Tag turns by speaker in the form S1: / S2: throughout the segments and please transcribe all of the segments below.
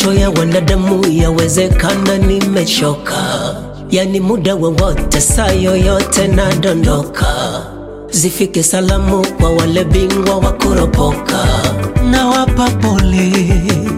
S1: macho ya wanadamu yawezekana nimechoka, yani muda wowote, saa yoyote nadondoka. Zifike salamu kwa wale bingwa wa kuropoka, nawapa pole.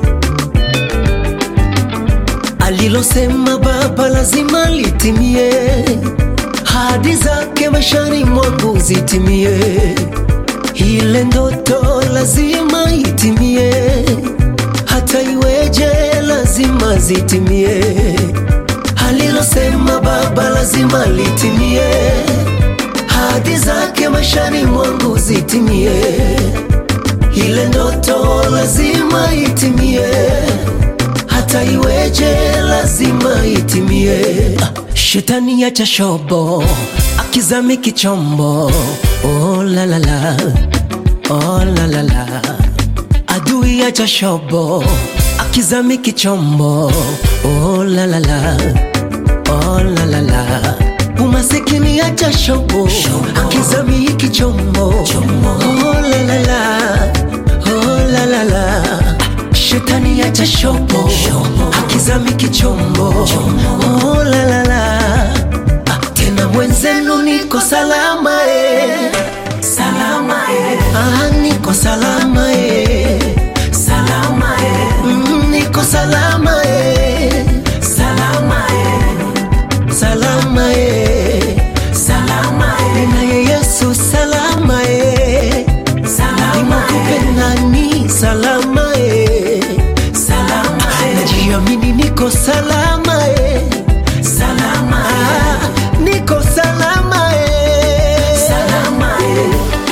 S1: Alilosema Baba lazima litimie, hadi zake maishani mwangu zitimie, ile ndoto lazima itimie, hata iweje lazima zitimie. Alilosema Baba lazima litimie, hadi zake maishani mwangu zitimie, ile ndoto lazima itimie hata iweje lazima itimie. Ah, Shetani acha shobo akizami kichombo, oh la la la, oh la la la. Adui acha shobo akizami kichombo, oh la la la, oh la la la. Umasikini acha shobo akizami kichombo, oh la la la, oh la la la. Shetani acha shopo akizami kichombo oh, la, la, la. Ah, tena mwenzenu niko salama eh. Salama eh. Ah, niko salama eh. Salama eh. Mm, niko salama eh. Salama eh. Salama eh. Salama eh. Ninaye Yesu salama eh. Salama eh. nani salama eh. Salama eh. Najiamini niko salama eh. Salama eh. Niko salama eh. Salama eh.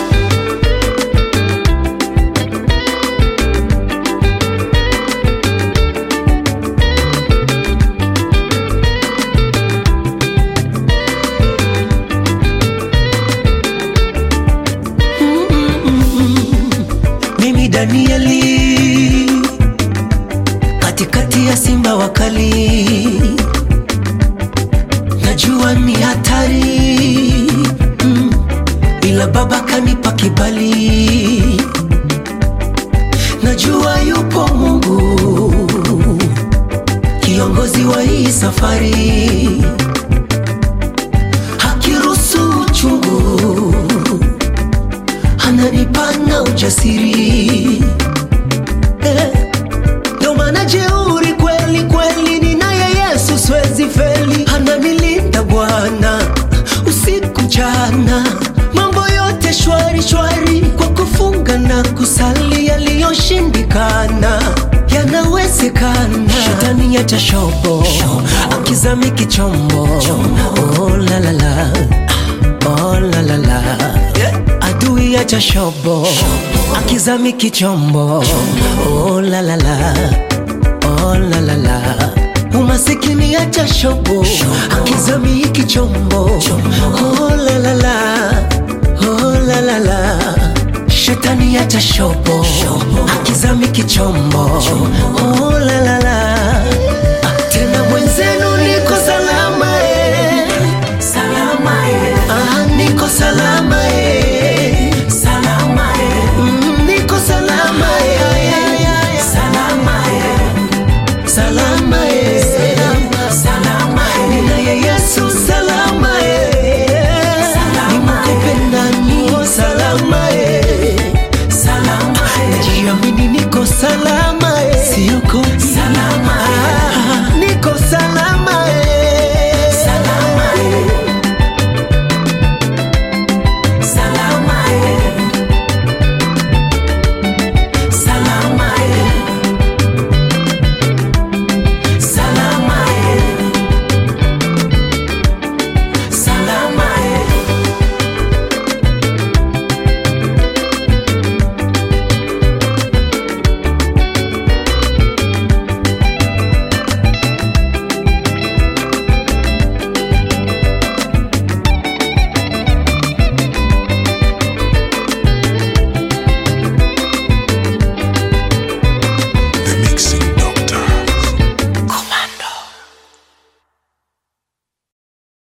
S1: Mimi Danieli katikati ya simba wakali, najua ni hatari mm, ila Baba kanipa kibali, najua yupo Mungu kiongozi wa hii safari, hakiruhusu uchungu ananipana ujasiri eh. Ndo maana jeuri kweli kweli, ninaye Yesu siwezi feli, ananilinda Bwana usiku jana, mambo yote shwari shwari, kwa kufunga na kusali, yaliyoshindikana yanawezekana. Shetani acha shobo akizami kichombo, oh la la la, oh la la la adui acha shobo akizami kichombo oh la la la oh la la la umasikini acha shobo akizami kichombo oh la la la oh la la la shetani acha shobo akizami kichombo